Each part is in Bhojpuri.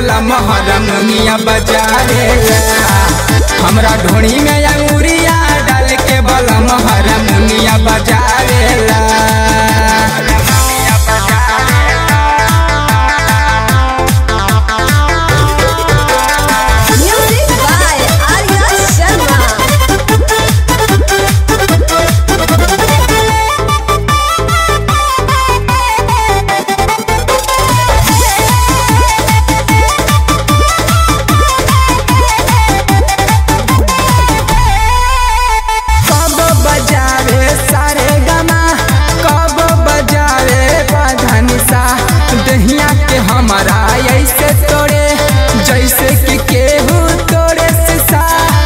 बला महरमुनिया बजावेला हमरा ढोणी में अंगुरिया डाल के बला महरमुनिया बजावेला Music by Arya Sharma. कब बजावे सारे गमा कब बजावे बधनिसा दहिया के हमारा ऐसे तोड़े जैसे कि केहू तोड़े शीशा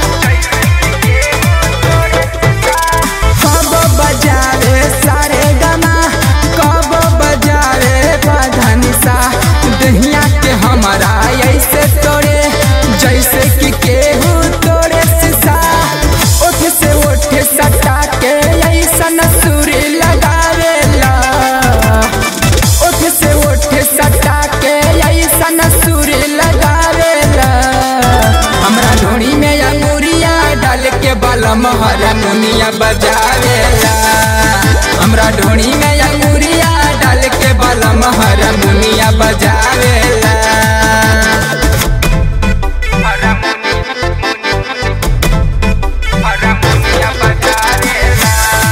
कब बजावे सारे गमा कब बजावे बधनिसा दहिया के हमारा ऐसे तोड़े जैसे कि केहू तोड़े शीशा ओठ से ओठ सटा के ऐसन सुरी लगावेला ओठ से ओठ सटा के ऐसन सुरी लगावेला हमरा ढोड़ी में अंगुरिया डाल के बलम हरमुनिया बजावेला हमरा ढोड़ी में अंगुरिया डाल के बलम हरमुनिया बजावेला हरमुनिया बजावेला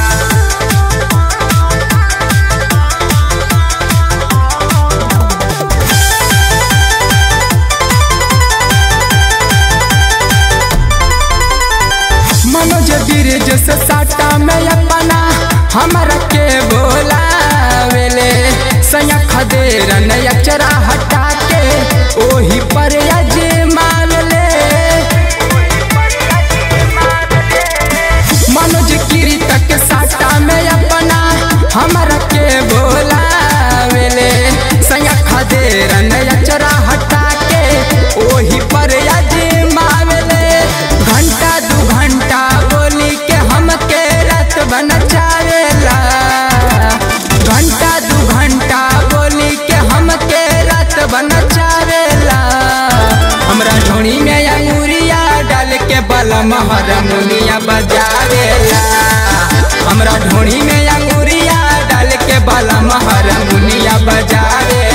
मनोज बीरज से साटा में अपना हमरा के बोलावेले सया खदेरन अचरा हटा के ओही पर अजमावेले मनोज गिरी तक साटा में अपना हमरा के बोलावेले सया खदेरन अचरा हटा के ओही पर अजमावेले घंटा दू घंटा बोली के हमके रात बन चावेला घंटा दू घंटा बोली के हमके रात बन चावेला हमरा ढोणी में अंगुरिया डाल के बलम हरमुनिया बजावेला हमरा ढोणी में अंगुरिया डाल के बलम हरमुनिया बजावेला